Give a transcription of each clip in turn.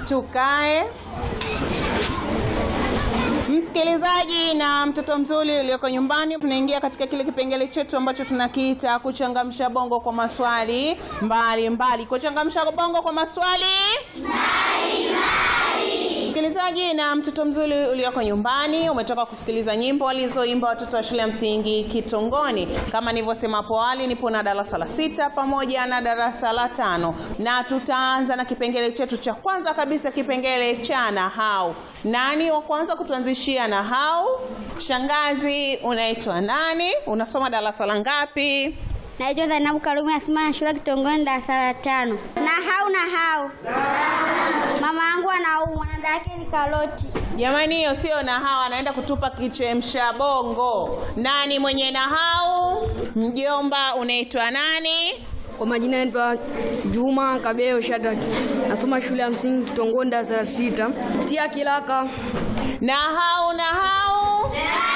tukae. Msikilizaji na mtoto mzuri ulioko nyumbani, tunaingia katika kile kipengele chetu ambacho tunakiita kuchangamsha bongo kwa maswali mbalimbali. Kuchangamsha bongo kwa maswali Msikilizaji na mtoto mzuri ulioko nyumbani, umetoka kusikiliza nyimbo walizoimba watoto wa shule ya msingi Kitongoni. Kama nilivyosema hapo awali, nipo na darasa la sita pamoja na darasa la tano, na tutaanza na kipengele chetu cha kwanza kabisa, kipengele cha nahau. Nani wa kwanza kutuanzishia nahau? Shangazi, unaitwa nani? Unasoma darasa la ngapi? Naitwa Zainabu Karume, nasoma na shule ya Kitongoni darasa la tano. Nahau nahau, mama yangu anaumwa na dada yake ni karoti. Jamani, hiyo sio nahau, anaenda kutupa kichemsha bongo. Nani mwenye nahau? Mjomba, unaitwa nani? Kwa majina naitwa Juma Kabeo Shadrack, nasoma shule ya msingi Kitongoni darasa la sita. Tia kilaka Nahau, nahau,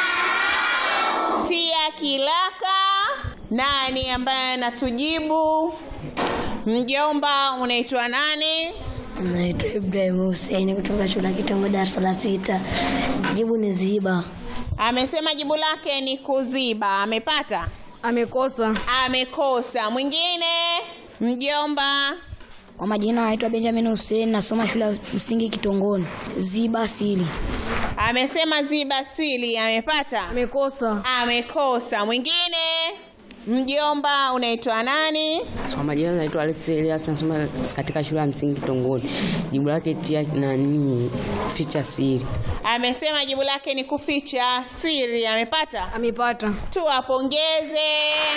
tia kilaka. Nani ambaye anatujibu? Mjomba, unaitwa nani? Naitwa Ibrahim Hussein kutoka shule ya Kitongo darasa la sita. Jibu ni ziba. Amesema jibu lake ni kuziba. Amepata? amekosa. Amekosa. Mwingine? Mjomba, Kwa majina naitwa Benjamin Hussein nasoma shule ya msingi Kitongoni. Ziba sili. amesema ziba sili. Amepata? Amekosa. Amekosa. Mwingine? Mjomba, unaitwa nani? Kwa majina naitwa Alex Elias nasoma katika shule ya msingi Kitongoni. Jibu lake tia nani ficha siri. Amesema jibu lake ni kuficha siri. Amepata? Amepata. Tuwapongeze.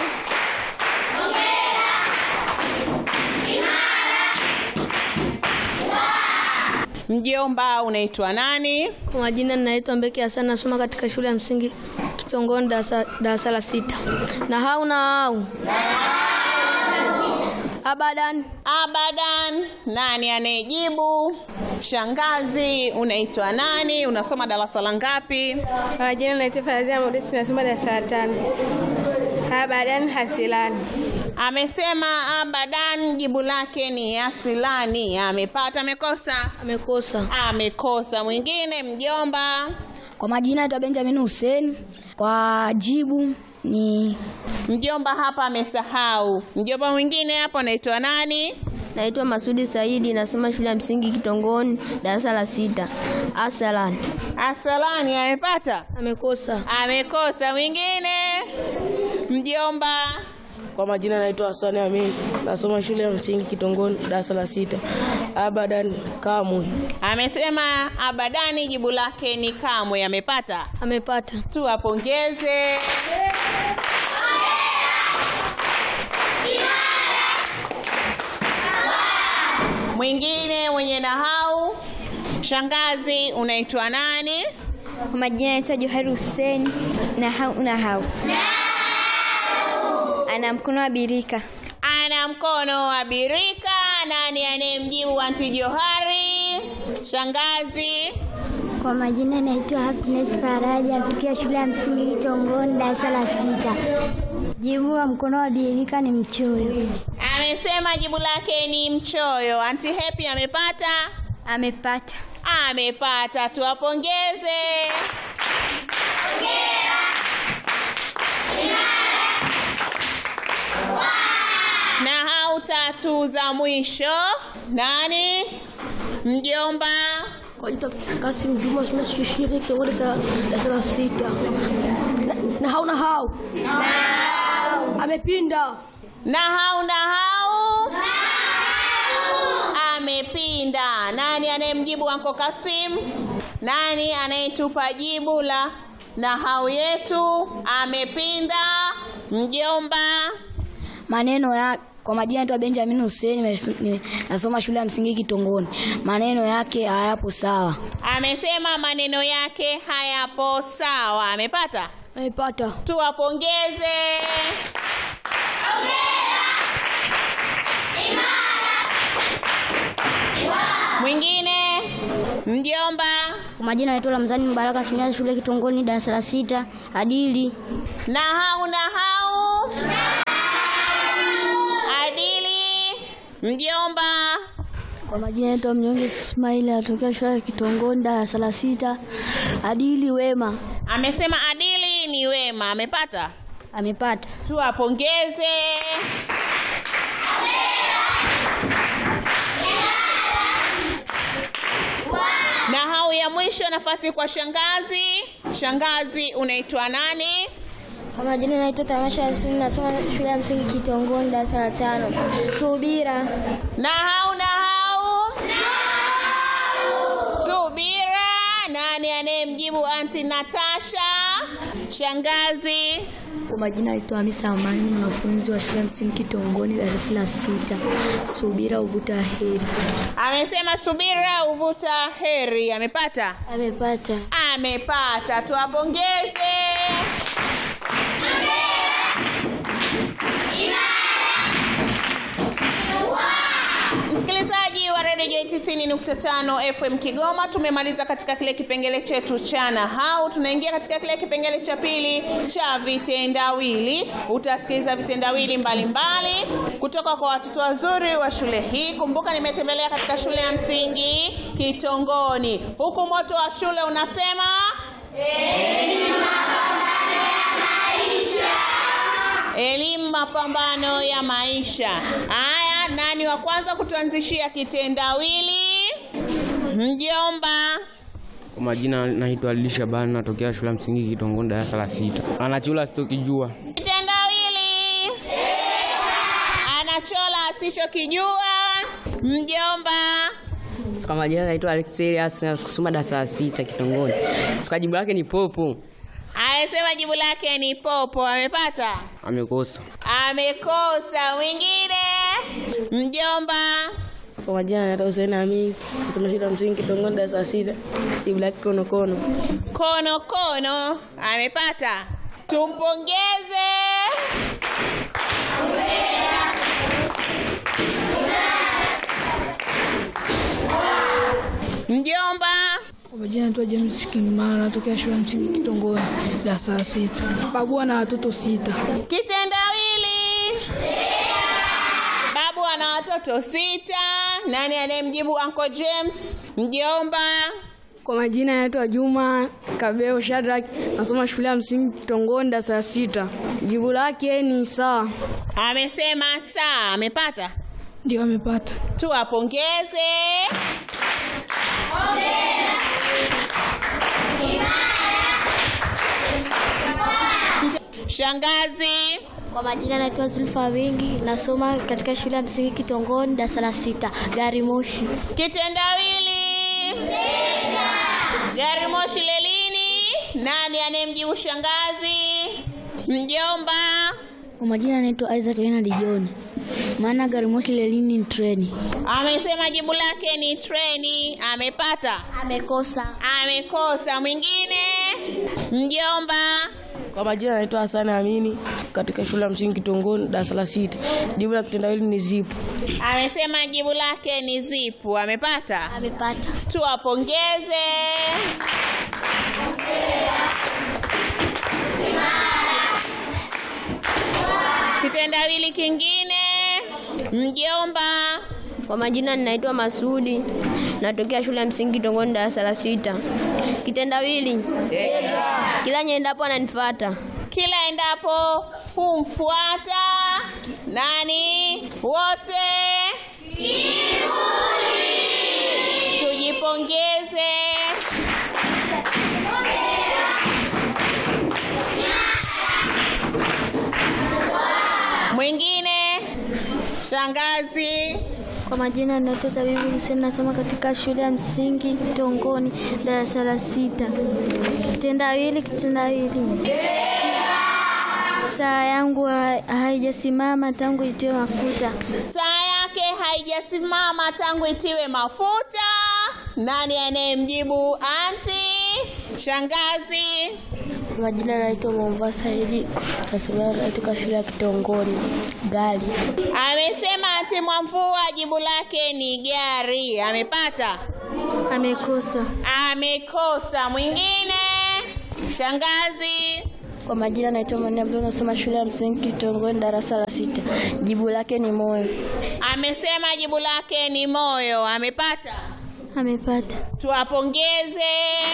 Mjomba, unaitwa nani? Kwa majina ninaitwa Mbeki Hassan nasoma katika shule ya msingi Kitongoni darasa darasa la sita. Na hau na hau. Abadan. Abadan. Nani anayejibu? Shangazi, unaitwa nani? Unasoma darasa la ngapi? Kwa majina naitwa Fazia Modesti nasoma darasa la tano. Abadan hasilani. Amesema abadan, jibu lake ni asilani. Amepata? Amekosa? Amekosa. Amekosa. Mwingine, mjomba. Kwa majina naitwa Benjamin Hussein. Kwa jibu ni Mjomba hapa amesahau. Mjomba mwingine hapo anaitwa nani? Naitwa Masudi Saidi, nasoma shule ya msingi Kitongoni darasa la sita. Asalan. Asalani. Amepata? Amekosa. Amekosa. Mwingine, mjomba. Kwa majina naitwa Hasani Amin, nasoma shule ya msingi Kitongoni darasa la sita. Abadan kamwe. Amesema abadani, jibu lake ni kamwe. Amepata? Amepata. Tuwapongeze. Mwingine mwenye nahau. Shangazi, unaitwa nani? Kwa majina naitwa Johari Hussein. Nahau nahau, ana mkono wa birika. Ana mkono wa birika. Nani anayemjibu anti Johari? Shangazi. Kwa majina naitwa Happiness Faraja tukiwa shule ya msingi Kitongoni darasa la sita. Jibu la mkono wa birika ni mchoyo. Amesema jibu lake ni mchoyo. Anti Happy amepata? Amepata. Amepata. Tuwapongeze. Nahau tatu za mwisho. Nani? Mjomba. Kwa jina Kasim Juma shule shule Kitongoni darasa la sita. Na hau na hau. Amepinda. Nahau nahau. Amepinda. Nani anayemjibu Anko Kasim? Nani anayetupa jibu la nahau yetu? Amepinda. Mjomba. maneno ya kwa majina naitwa Benjamin Hussein nimesu- nime- nasoma shule ya msingi Kitongoni. Maneno yake hayapo sawa. Amesema maneno yake hayapo sawa. Amepata? Amepata. Tuwapongeze. Mwingine mjomba. Kwa majina naitwa Ramzani Mbaraka nasomea shule Kitongoni darasa la sita. Adili. Nahau nahau. Adili mjomba. Kwa majina naitwa Mnyonge Ismaili, anatokea shule ya Kitongoni, darasa la sita. Adili Wema Amesema adili ni wema. Amepata? amepata. Tuwapongeze. Na hau ya mwisho, nafasi kwa shangazi. Shangazi, unaitwa nani? Kwa majina naitwa Tamasha Yasini, nasoma shule ya msingi Kitongoni, darasa la tano. Subira Na hau na hau subira. Nani anayemjibu anti Natasha? Shangazi. Kwa majina naitwa Hamisa Amani, mwanafunzi wa shule ya msingi Kitongoni, darasa la sita. Subira uvuta heri. Amesema subira uvuta heri. Amepata? Amepata. Amepata. Tuwapongeze. Msikilizaji wa redio J 90.5 FM Kigoma, tumemaliza katika kile kipengele chetu cha nahau. Tunaingia katika kile kipengele cha pili cha vitendawili. Utasikiliza vitendawili mbalimbali kutoka kwa watoto wazuri wa shule hii. Kumbuka, nimetembelea katika shule ya msingi Kitongoni, huku moto wa shule unasema elimu mapambano ya maisha. Haya, nani wa kwanza kutuanzishia kitendawili? Mjomba. Kwa majina naitwa Ali Shabani, natokea shule ya msingi Kitongoni, darasa la sita. Anachula sitokijua. Kitendawili. Anachola asichokijua. Mjomba. Kwa majina naitwa Alex Elias, kusoma darasa la sita Kitongoni. Kwa jibu lake ni popo. Amesema jibu lake ni popo. Amepata? Amekosa. Amekosa. Mwingine? Mjomba. Kwa majina naitwa Hussein Amin, nasoma shule ya msingi Kitongoni, darasa la sita. Jibu lake konokono. Kono kono. Amepata? Tumpongeze. Mjomba. Kwa majina naitwa James Kingmara, natokea shule ya msingi Kitongoni, darasa la sita. Babu ana watoto sita. Kitendawili. Babu ana watoto sita. Nani anayemjibu Uncle James? Mjomba. Kwa majina naitwa Juma Kabeo Shadrack, nasoma shule ya msingi Kitongoni, darasa la sita. Jibu lake ni saa. Amesema saa. Amepata? Ndio amepata. Tuwapongeze. Shangazi. Kwa majina naitwa Zulfa Wingi, nasoma katika shule ya msingi Kitongoni, darasa la sita. Gari moshi. Kitendawili. Gari moshi lelini. Nani anayemjibu shangazi? Mjomba. Kwa majina naitwa Isaac Leonard John, maana gari moshi lelini ni treni. Amesema jibu lake ni treni. Amepata? Amekosa. Amekosa. Mwingine? Mjomba. Kwa majina naitwa Hassan Amini, katika shule ya msingi Kitongoni, darasa la sita. Jibu la kitendawili ni zipu. Amesema jibu lake ni zipu. Amepata? Amepata. Tuwapongeze. Kitendawili kingine. Mjomba. Kwa majina ninaitwa Masudi, natokea shule ya msingi Kitongoni, darasa la sita. Kitendawili, kila nyendapo ananifuata. Kila endapo humfuata nani? Wote tujipongeze. Mwingine shangazi. Kwa majina naitwa Zabibu Hussein, nasoma katika shule ya msingi Kitongoni, darasa la sita. Kitendawili, kitendawili. Saa yangu ha- haijasimama tangu itiwe mafuta. Saa yake haijasimama tangu itiwe mafuta. Nani anayemjibu anti? Shangazi. Kwa majina naitwa Mwamvua Saidi, nasoma katika shule ya Kitongoni, gari. Amesema anti Mwamvua jibu lake ni gari. Amepata? Amekosa. Amekosa. Mwingine? Shangazi. Kwa majina naitwa Mani Abdul, nasoma shule ya msingi Kitongoni, darasa la sita. Jibu lake ni moyo. Amesema jibu lake ni moyo. Amepata? Amepata. Tuwapongeze.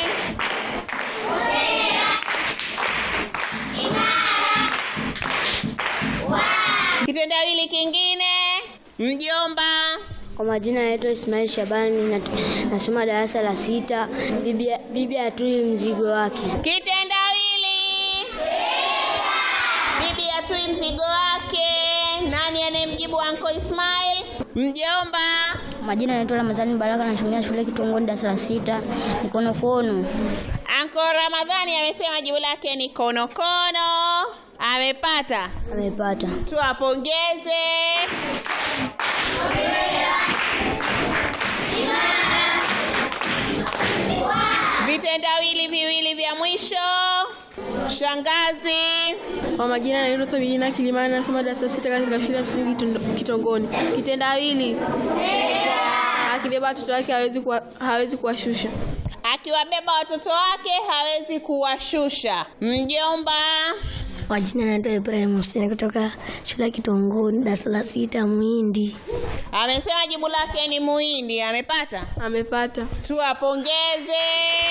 Kitendawili kingine, mjomba. Kwa majina naitwa Ismail Shabani, nat- nasoma darasa la sita. Bibi, bibi atui mzigo wake. Kitendawili, bibi atui mzigo wake. Nani anayemjibu Anko Ismail? Mjomba. Majina naitwa Ramadhani Baraka, nasomea shule Kitongoni, darasa la sita. Mikono kono. Anko Ramadhani amesema jibu lake ni konokono. Amepata? Amepata. Tuwapongeze. Vitendawili viwili vya mwisho. Shangazi. Kwa majina naitwa Tobilina Kilimani, nasoma darasa sita katika shule ya msingi Kitondo- Kitongoni. Kitendawili, akibeba watoto wake hawezi kuwa- hawezi kuwashusha. Akiwabeba watoto wake hawezi kuwashusha. Mjomba. Majina naitwa Ibrahim Hussein kutoka shule ya Kitongoni, darasa la sita, Muhindi. Amesema jibu lake ni muhindi. Amepata? Amepata. Tuwapongeze.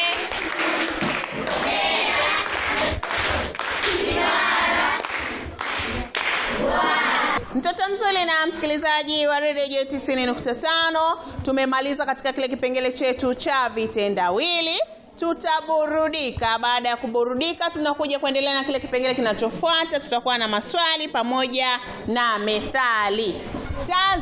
Mtoto mzuri na msikilizaji wa redio 90.5, tumemaliza katika kile kipengele chetu cha vitendawili. Tutaburudika. Baada ya kuburudika, tunakuja kuendelea na kile kipengele kinachofuata. Tutakuwa na maswali pamoja na methali. Taz